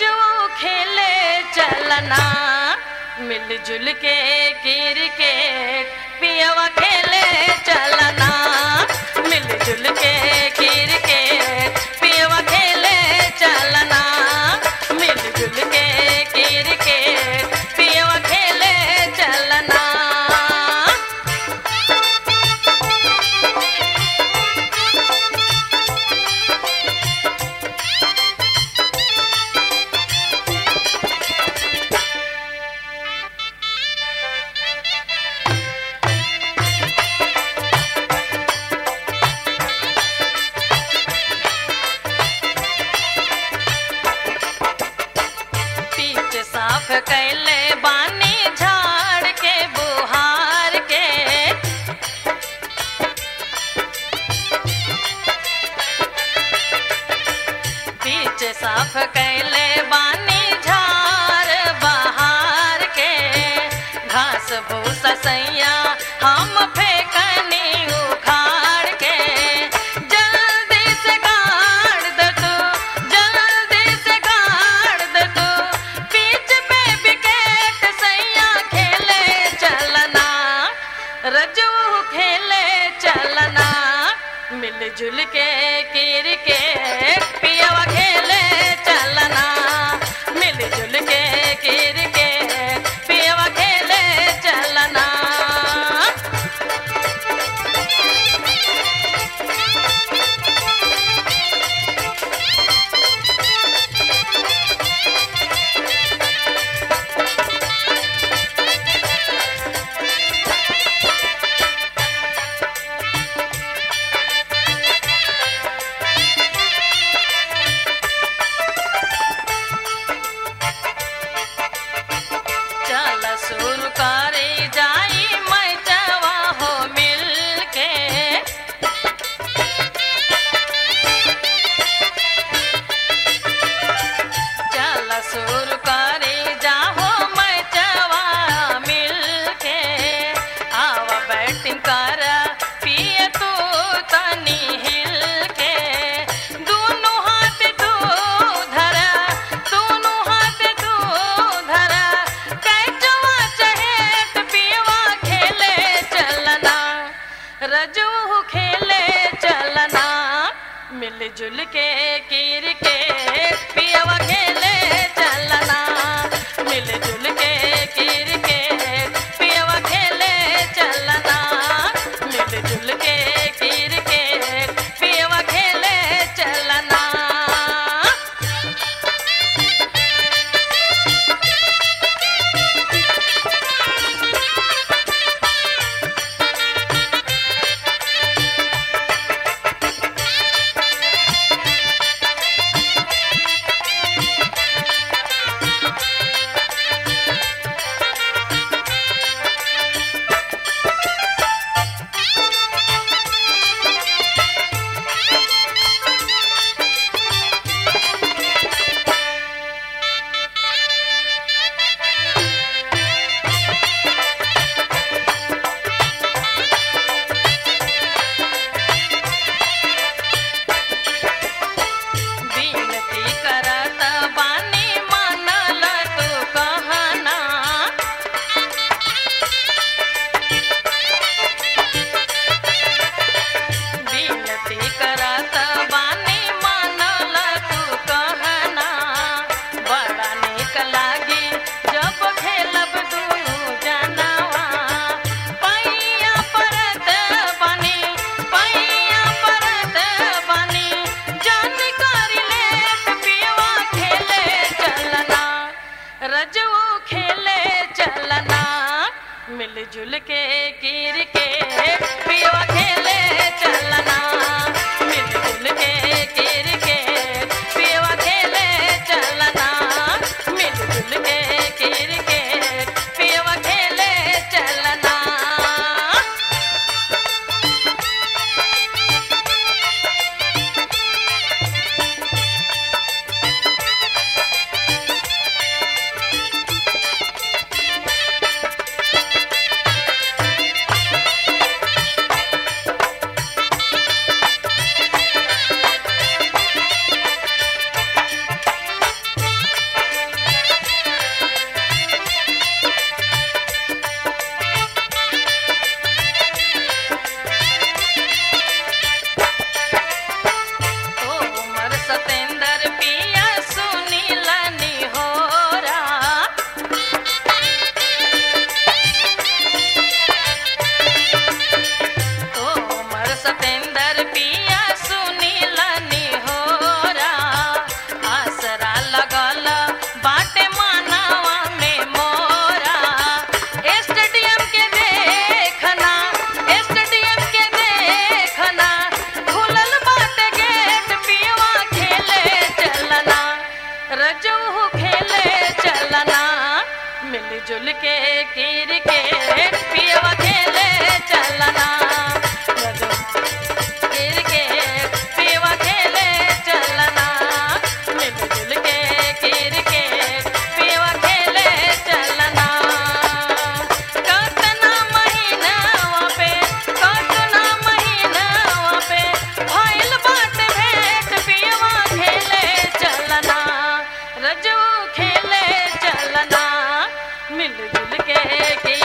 रजो खेले चलना मिलजुल के क्रिकेट पियवा खेले चलना मिलजुल के क्रिकेट पियवा खेले चलना मिलजुल के क्रिकेट पियवा खेले चलना पीठ साफ कैले बानी झाड़ के बुहार के पीठ साफ कैले बानी झाड़ बहार के घास भूसा सैया हम फेंकनी उखाड़ के जल्दी से गाड़ दे तू जल्दी से गाड़ दे तू बीच पे विकेट सैया खेले चलना रजू खेले चलना मिलजुल के क्रिकेट पियवा खेले चलना मिलजुल के क्रिकेट पियवा खेले चलना चल शुरू करे जाई मैचवा हो मिल के चल शुरू करे जाहो मैचवा मिल के आवा बैटिंग कर पिए तू तनी हिल के दोनों हाथ तू धरा दोनों हाथ तू धरा कैचवा चहेत पियवा खेले चलना रजू खेले चलना मिलजुल के क्रिकेट पियवा खेले चलना मिलजुल के क्रिकेट पियवा खेले चलना मिलजुल के क्रिकेट पियवा खेले चलना विनती करत बानी मानल तू कहना विनती करत बानी मानल तू कहना बड़ा निक लागी जब खेलब दुनू जनवा पैया परत बनी पैया परत बनी जान करी ले पियवा खेले चलना रजू खेले चलना मिलजुल के क्रिकेट पियवा खेले चलना मिलजुल के क्रिकेट पियवा खेले चलना मिलजुल के क्रिकेट पियवा खेले चलना रजू खेले चलना मिलजुल के कीर के पियवा खेले चलना रजू कीर के पियवा खेले चलना मिलजुल के कीर के पियवा खेले चलना कतना महीनावा पे कतना महीनावा पे भइल बाटे भेंट पियवा खेले चलना रजू खेले चलना मिलजुल के